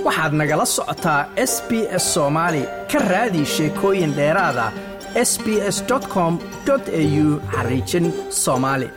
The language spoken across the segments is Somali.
waxaad nagala socotaa s b s soomaali ka raadi sheekooyin dheeraada s b s com au xariijin soomaali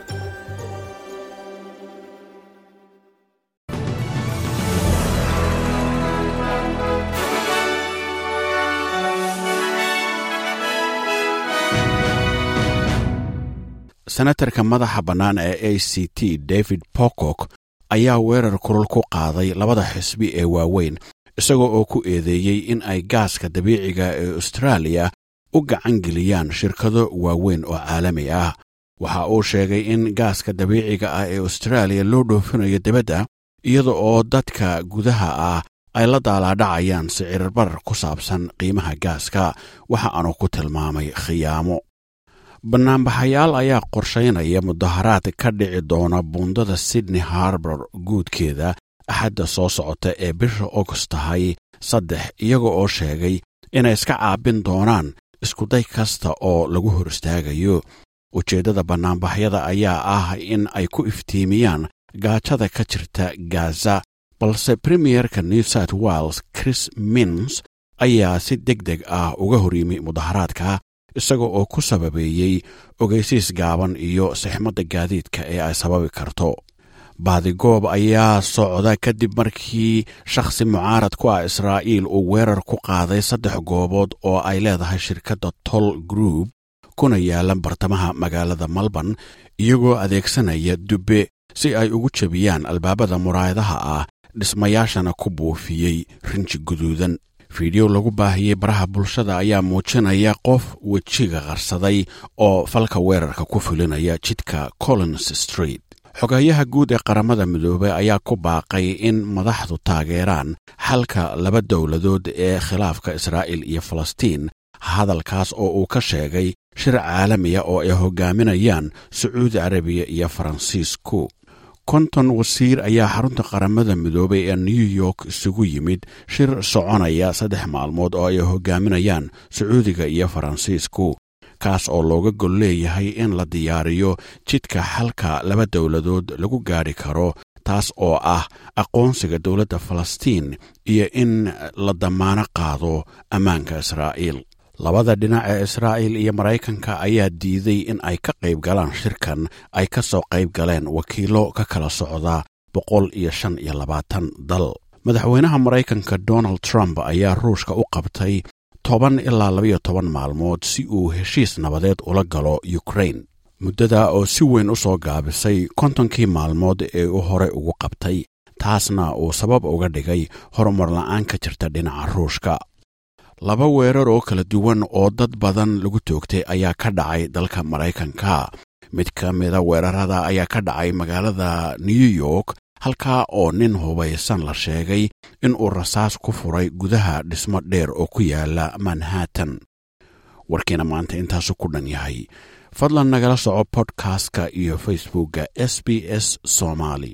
senatarka madaxa bannaan ee a c t david pocock ayaa weerar kulul ku qaaday labada xisbi ee waaweyn isagoo oo ku eedeeyey in ay gaaska dabiiciga ee austraaliya u gacan geliyaan shirkado waaweyn oo caalami ah waxa uu sheegay in gaaska dabiiciga ah ee austraaliya loo dhoofinayo dibadda iyada oo dadka gudaha ah ay la daalaadhacayaan sicirbarar ku saabsan qiimaha gaaska waxa aanu ku tilmaamay khiyaamo bannaanbaxayaal ayaa qorshaynaya mudaharaad ka dhici doona buundada sydney harbor guudkeeda axadda soo socota ee bisha august tahay saddex iyaga oo sheegay inay iska caabin doonaan iskuday kasta oo lagu hor istaagayo ujeeddada bannaanbaxyada ayaa ah in ay ku iftiimiyaan gaajada ka jirta gaza balse premierka new south wales chris mins ayaa si deg deg ah uga hor yimi mudaharaadka isaga oo ku sababeeyey ogeysiis gaaban iyo sixmadda gaadiidka ee ay sababi karto baadigoob ayaa socda kadib markii shakhsi mucaarad ku ah israa'iil uu weerar ku qaaday saddex goobood oo ay leedahay shirkadda tol group kuna yaalan bartamaha magaalada malban iyagoo adeegsanaya dubbe si ay ugu jebiyaan albaabada muraayadaha ah dhismayaashana ku buufiyey rinji guduudan fiideo lagu baahiyey baraha bulshada ayaa muujinaya qof wejiga qarsaday oo falka weerarka ku fulinaya jidka collins street xogeeyaha guud ee qaramada midoobey ayaa ku baaqay in madaxdu taageeraan xalka laba dowladood ee khilaafka israa'iil iyo falastiin hadalkaas oo uu ka sheegay shir caalamiya oo ay hogaaminayaan sacuudi carabiya iyo faransiisku konton wasiir ayaa xarunta qaramada midoobay ee new york isugu yimid shir soconaya saddex maalmood oo ay hogaaminayaan sacuudiga iyo faransiisku kaas oo looga gol leeyahay in la diyaariyo jidka xalka laba dowladood lagu gaadhi karo taas oo ah aqoonsiga dowladda falastiin iyo in la damaano qaado ammaanka israa'iil labada dhinac ee israa'iil iyo maraykanka ayaa diiday in ay ka qayb galaan shirkan ay ka soo qayb galeen wakiilo ka kala socda boqol iyo shan iyo labaatan dal madaxweynaha maraykanka donald trump ayaa ruushka u qabtay toban ilaa labayo toban maalmood si uu heshiis nabadeed ula galo ukrain muddada oo si weyn u soo gaabisay kontonkii maalmood ee uu hore ugu qabtay taasna uu sabab uga dhigay horumar la'aan ka jirta dhinaca ruushka laba weerar oo kala duwan oo dad badan lagu toogtay ayaa ka dhacay dalka maraykanka mid ka mida weerarada ayaa ka dhacay magaalada new york halkaa oo nin hubaysan la sheegay inuu rasaas ku furay gudaha dhismo dheer oo ku yaala manhattan warkiina maanta intaasu ku dhan yahay fadlan nagala soco bodkastka iyo facebookka s b s somaali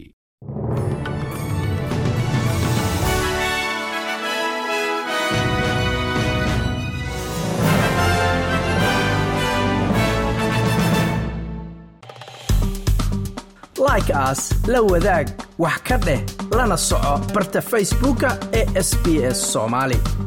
like aas la wadaag wax ka dheh lana soco barta facebooka ee sb s somaali